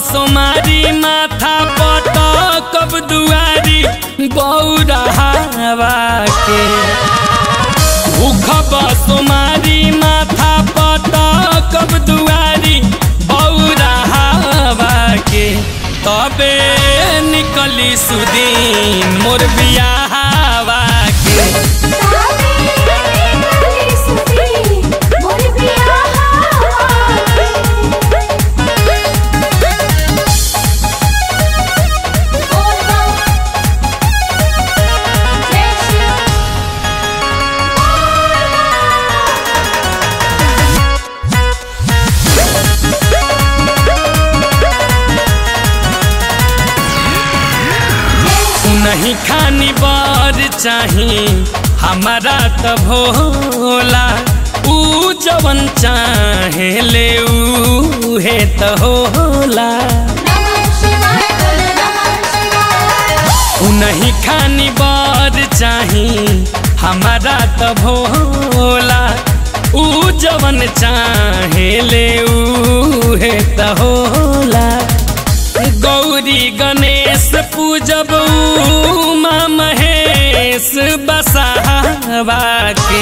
सोमारी माथा पटकब दुआरी बौरा हवा के भूखब सोमारी माथा पटकब दुआरी बौरा हवा के तबे निकली सुदीन मोर बियाहवा के नहीं खानी बर चाही हमारा त भोला ऊ जवन चाहे ले ऊ हे त होला ऊ नहीं खानी बर चाही हमारा त भोला ऊ जवन चाहे ले ऊ हे त होला गौरी गणेश पूजब उमा महेश बसावा के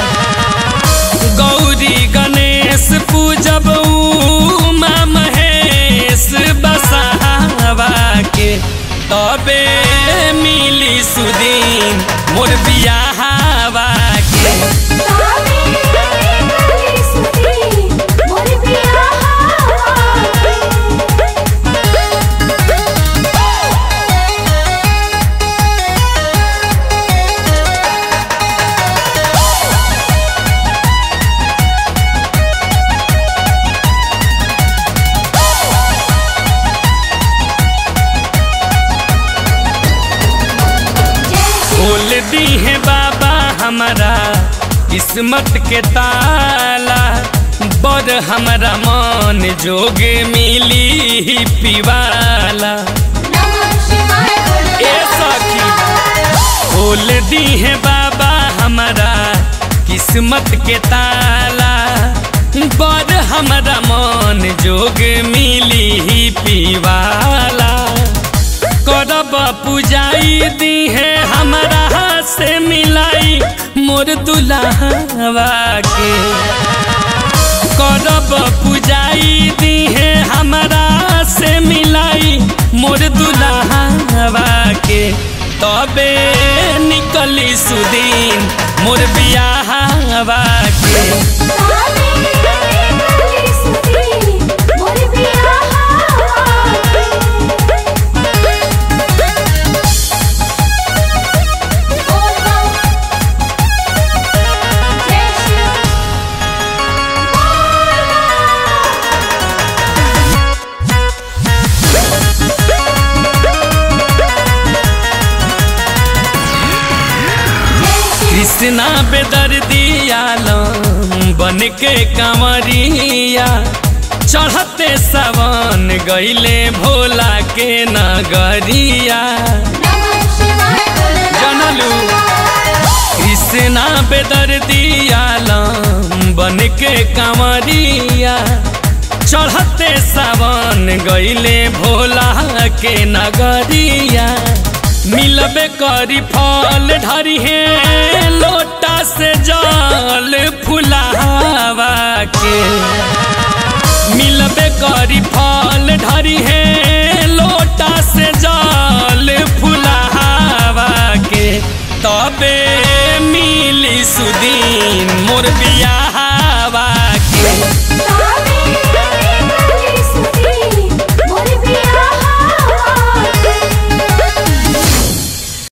गौरी गणेश पूजब उमा महेश बसावा के तबे मिली सुदीन मोर बियाहवा के खोल दी है बाबा हमारा किस्मत के ताला बड़ हमारा मन जोगे मिली पिवाला ए सखी खोल दी है बाबा हमारा किस्मत के ताला बड़ हमारा मन जोग मिली पिवाला करब पूजाई दी है हमारा से मिलाई मोर दुल्हवा के करब पूजाई दी है हमारा से मिलाई मोर दुल्हवा के तबे निकली सुदीन मोर बियाहवा के कृष्णा बेदर दियालम बन के कंवरिया चढ़ते सवन गईले भोला के नगरिया जनलू कृष्णा बेदर दियालम बन के कंवरिया चढ़ते सावन गईले भोला के नगरिया मिलबे करी फल ढरी है लोटा से जल फुलावा के मिलबे करी फल ढरी है लोटा से जल फुलावा के तबे मिली सुदी